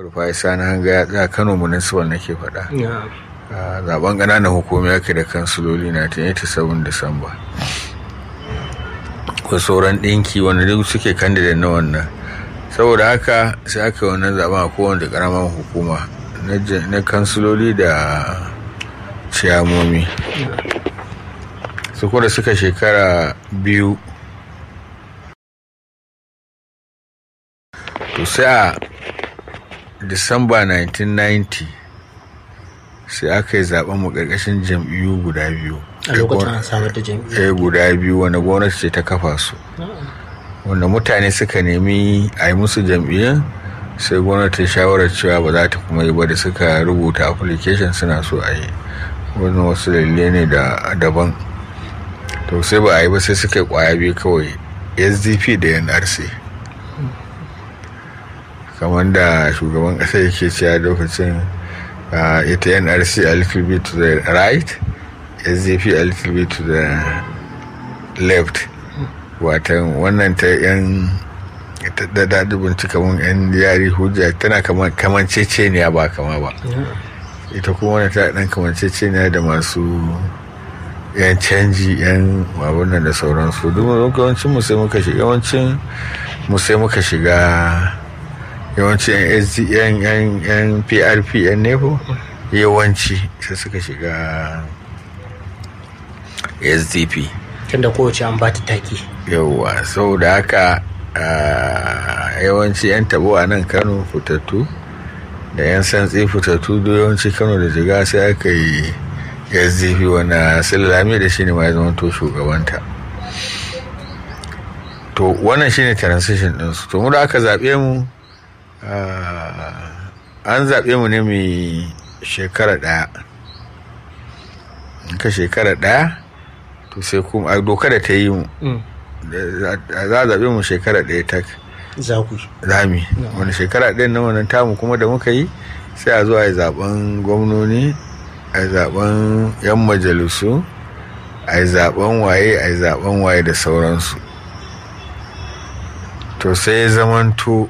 rufai sani hanga ya tsaya kano municipal nake faɗa a zaben ƙananan hukumi ake da kansuloli na 87 disamba ko sauran ɗinki wanda duk suke candidate na wannan saboda haka sai aka yi wannan zaben a kowane ƙaramin hukuma na kansuloli da ciyamomi su kuma suka shekara biyu to sai a disamba 1990 sai aka yi zaben mu karkashin jam'iyyu guda biyu a lokacin an samar da jam'iyyu guda biyu wanda gwamnati ce ta kafa su wanda mutane suka nemi a yi musu jam'iyyun sai gwamnati shawarar cewa ba za ta kuma yi ba da suka rubuta application suna so a yi wani wasu dalilai ne da daban to sai ba a yi ba sai suka yi kwaya biyu kawai sdp da nrc kamar da shugaban ƙasa yake cewa lokacin ita nrc a little bit to the right sdp a little bit to the left watan wannan ta yan da daɗi bincika mun yan yari hujja tana kaman ceceniya ba kama ba ita kuma wani ta ɗan kaman ceceniya da masu yan canji yan mabunan da sauransu duk yawancin mu sai muka shiga yawancin mu sai muka shiga yawancin yan yan yan prp yan nepo yawanci sai suka shiga sdp tunda kowace an ba ta taki yauwa saboda haka yawanci yan tabo a nan kano fitattu da yan santsi fitattu da yawanci kano da jiga sai aka yi sdp wanda silalami da shi ne ma ya zama to shugabanta to wannan shine transition ɗinsu to mu da aka zaɓe mu an zaɓe mu ne mai shekara ɗaya ka shekara ɗaya to sai kuma a doka da ta yi mu za a zaɓe mu shekara ɗaya ta zami wani shekara ɗaya na wannan tamu kuma da muka yi sai a zo a yi zaɓen gwamnoni a yi zaɓen yan majalisu a yi zaɓen waye a yi zaɓen waye da sauransu to sai ya zamanto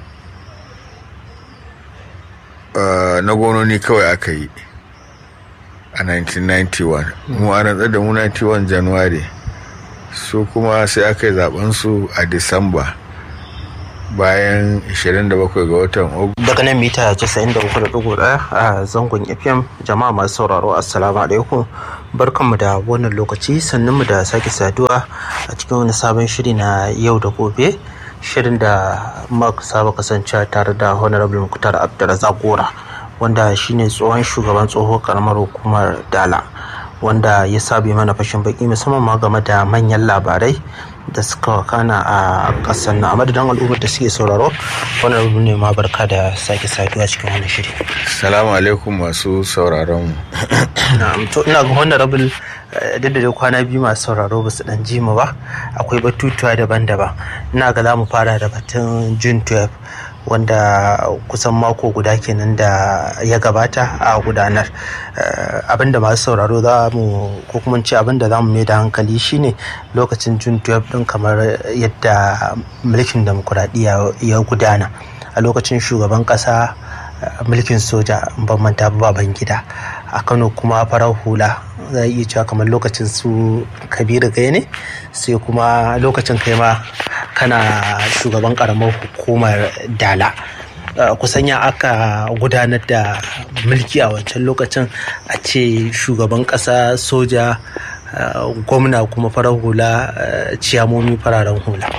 na gononi kawai aka yi a 1991 mu a rantsar da mu 91 january su kuma sai aka yi zaben su a disamba bayan 27 ga watan ogu daga nan mita 93.1 a zangon fm jama'a masu sauraro assalamu alaikum barkanmu da wannan lokaci mu da sake saduwa a cikin wani sabon shiri na yau da gobe shirin da muka saba kasance tare da honorable muktar abdulrazak gora wanda shine tsohon shugaban tsoho karamar hukumar dala wanda ya sabi mana fashin baki musamman ma game da manyan labarai da suka wakana a kasar na madadin al'ummar da suke sauraro wannan ne ma barka da sake saduwa cikin wani shiri salamu alaikum masu sauraron mu to ina ga honorable duk da kwana biyu masu sauraro ba su dan ji mu ba akwai batutuwa daban-daban ina ga za mu fara da batun june 12 wanda kusan mako guda kenan da ya gabata a gudanar abinda masu sauraro za mu ko kuma ce abinda za mu mai da hankali shine lokacin jun 12 din kamar yadda mulkin demokuraɗiyya ya gudana a lokacin shugaban ƙasa mulkin soja ban manta baban gida a kano kuma farar hula za iya cewa kamar lokacin su kabiru gai ne sai kuma lokacin kai ma kana shugaban karamar hukumar dala kusan ya aka gudanar da mulki a wancan lokacin a ce shugaban kasa soja gwamna kuma farar hula ciyamomi fararen hula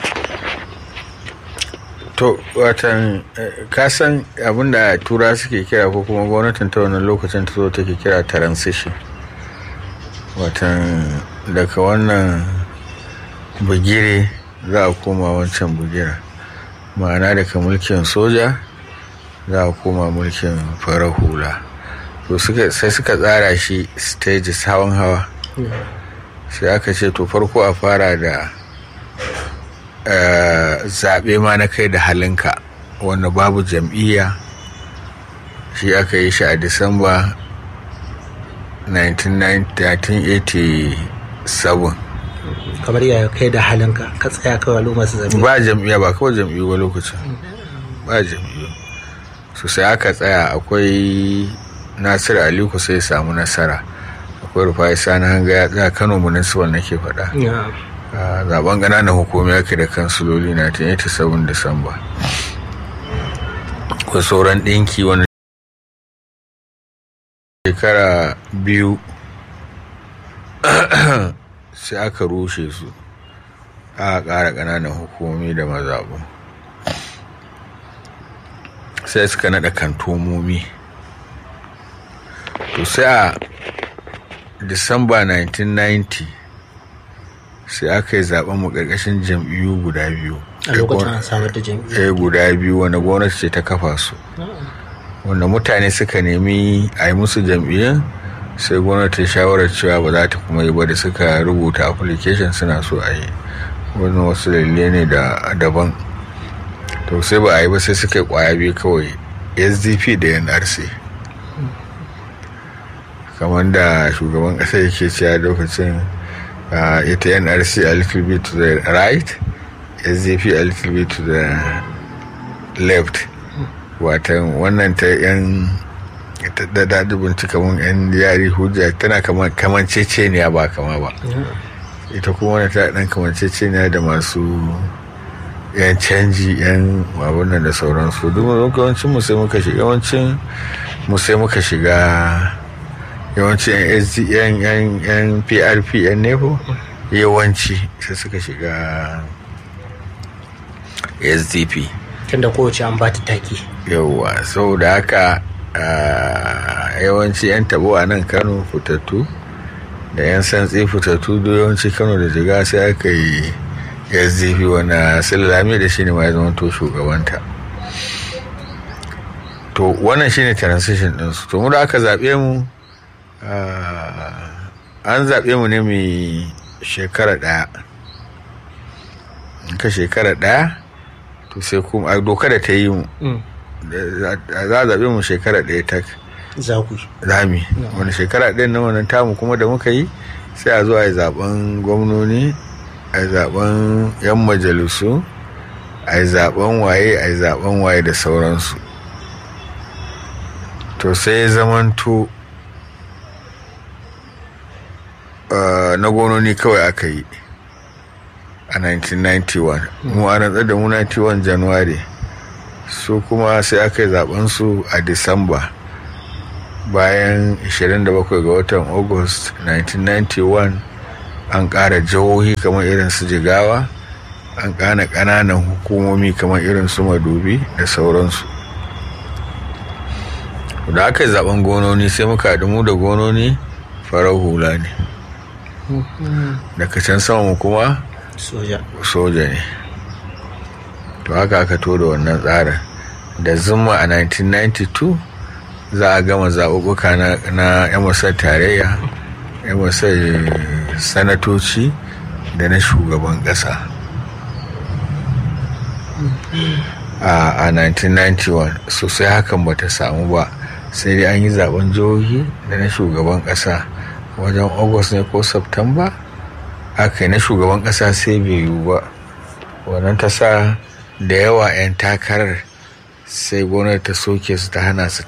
to watan kasan abinda tura suke kira ko kuma gwamnatin ta wannan lokacin ta zo take kira transition watan daga wannan bugire za a koma wancan bugira ma'ana daga mulkin soja za a koma mulkin farar hula to sai suka tsara shi stages hawan hawa sai aka ce to farko a fara da zaɓe ma na kai da halinka wanda babu jam'iyya shi aka yi shi a disamba 1987 kamar ya kai da halinka ka tsaya kawai al'umma su zaɓe ba jam'iyya ba kawai jam'iyyu ba lokacin ba jam'iyyu su sai aka tsaya akwai nasiru aliku sai samu nasara akwai rufai sani hanga ya tsaya kano municipal nake faɗa zaben ƙananan hukumi ake da kansuloli na 87 disamba ko sauran ɗinki wani shekara biyu sai aka rushe su aka ƙara ƙananan hukumomi da mazaɓu sai suka naɗa kantomomi to sai a disamba 1990 sai aka yi zaben mu ƙarƙashin jam'iyyu guda biyu a lokacin an samar da jam'iyyu guda biyu wanda gwamnati ce ta kafa su wanda mutane suka nemi a yi musu jam'iyyun sai gwamnati shawarar cewa ba za ta kuma yi ba da suka rubuta application suna so a yi wani wasu dalilai ne da daban to sai ba a yi ba sai suka yi kwaya biyu kawai sdp da nrc kamar da shugaban ƙasa yake cewa lokacin ita nrc a little bit to the right sdp a little bit to the left watan wannan ta yan da daɗi bincika mun yan yari hujja tana kaman ceceniya ba kama ba ita kuma wani ta ɗan kaman ceceniya da masu yan canji yan abunan da sauransu duk yawancin mu sai muka shiga yawancin mu sai muka shiga yawancin yan yan yan prp yan nepo yawanci sai suka shiga sdp tunda kowace an ba ta taki yauwa saboda haka yawanci 'yan tabo a nan kano fitattu da 'yan santsi fitattu da yawanci kano da jiga sai aka yi sdp wanda silalami da shi ne ma ya zama to shugabanta to wannan shine transition ɗinsu to mu da aka zaɓe mu an zaɓe mu ne mai shekara ɗaya ka shekara ɗaya to sai kuma a doka da ta yi mu za a zaɓe mu shekara ɗaya ta zami wani shekara ɗaya na wannan tamu kuma da muka yi sai a zo a yi zaɓen gwamnoni a yi zaɓen yan majalisu a yi zaɓen waye a yi zaɓen waye da sauransu to sai zamanto na gwamnoni kawai aka yi a 1991 mu a rantsar da mu 91 january su kuma sai aka yi zaben su a disamba bayan 27 ga watan august 1991 an ƙara jihohi kamar irin su jigawa an ƙana ƙananan hukumomi kamar irin su madubi da sauransu da aka yi zaben gononi sai muka haɗu mu da gononi farar hula ne daga can sama mu kuma soja ne to haka aka to da wannan tsarin da zuma a 1992 za a gama zaɓuɓɓuka na 'yan wasar tarayya 'yan wasar sanatoci da na shugaban ƙasa a 1991 sosai hakan bata samu ba sai dai an yi zaben jihohi da na shugaban ƙasa wajen august ne ko september aka yi na shugaban ƙasa sai bai yiwu ba wannan ta sa da yawa 'yan takarar sai gwamnati ta soke su ta hana su